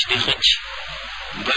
di xëcc ba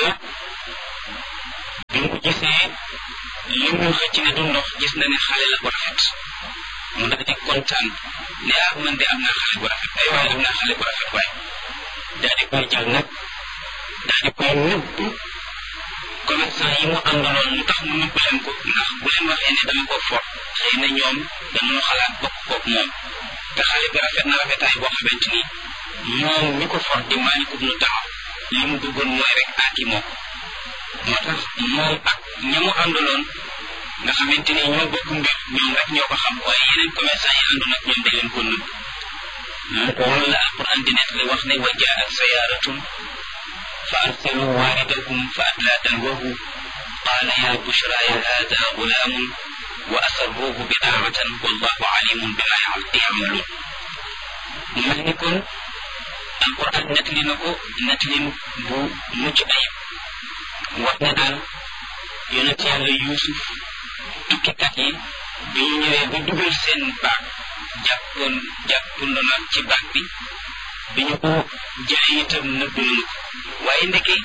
bi mu gisee li muy xëcc ne du ndox gis na ne xale la bu rafet mu daal di kontaan ne ah man de am naa xale bu rafet ay waaye am naa xale bu rafet waaye daal di koy jël nag daal di koy nëbb commerçant yi mu àndaloon mu tax mu nëbb leen ko ndax bu leen waxee ne dama ko for xëy na ñoom dañoo xalaat bokk koog moom te xale bi rafet na rafetaay boo xamante ni moom mi ko for di Maalik ibnu Dawr li mu bëggoon mooy rek aaki moo moo tax moom ak ña mu àndaloon nga xamante ni ñoo bokk mbir ñoom rek ñoo ko xam waaye yeneen commerçant yi àndoon ak ñoom dañ leen ko nëbb loolu la alquran di nekk li wax ne wa jaat sayaaratun fa arsalu waaridahum fa adlaa dalwahu qaala ya bushra ya hada gulaamun wa asarruuhu bidaawatan wallahu alimun bima yamaluun mu mel ni kon alquran nettali na ko nettalin bu mucc ayib wax ne daal yonent yàlla yuusuf tukkikat yi bi ñu ñëwee ba dugal seen baag jàppoon jàppando na ci baag bi bi ñu ko jëlee itam nëbb nañu ko waaye ndeke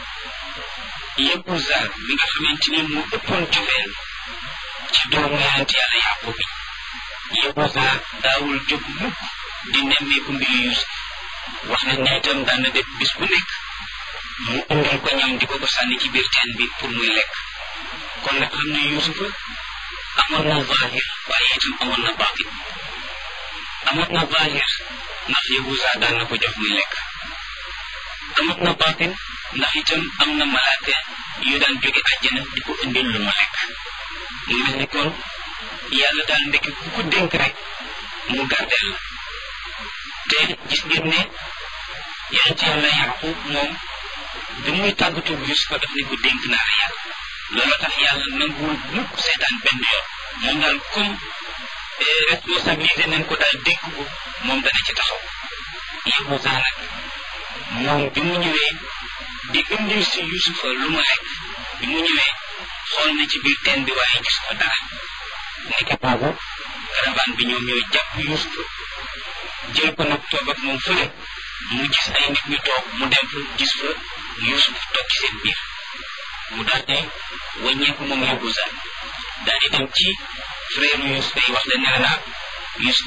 Yahuza mi nga xamante ni mu ëppoon cofeel ci doomu yonent yàlla yàqu bi Yahuza daawul jóg mukk di nemmeeku mbiru Yuusuf wax nañ ne itam daan na def bis bu nekk mu indil ko ñam di ko ko sànni ci biir teen bi pour muy lekk kon nag xam ne Yuusufa amoon na zahir waaye itam amoon na baatin amoon na zahir ndax Yahuza daan na ko jox muy lekk amoon na baatin ndax itam am na malaaka yu daan jóge àjjana di ko indil lu mu lekk mu mel ni kon yàlla daal ndekki ku ko dénk rek mu gardeel la te gis ngeen ne yonent yàlla Yaqub moom bi muy tàggatu Yusufa daf ne ko dénk naa la yàlla loolu tax yàlla nanguwul mukk seetaan benn yoon moom daal comme responsabilité nañ ko daal dénk ko moom dana ci taxaw Yahuza nag moom bi mu ñëwee di indil si Yusufa lu mu lekk bi mu ñëwee xool na ci biir teen bi waaye gis ko dara nekk boobu caravane bi ñoom ñooy jàpp Yusufa jël ko nag toog ak moom fële mu gis ay nit ñu toog mu dem fa gis fa Yusuf toog ci seen biir mu daal di wàññeeku moom Yahuza daal di dem ci frère Yusuf yi wax leen ne la Yusuf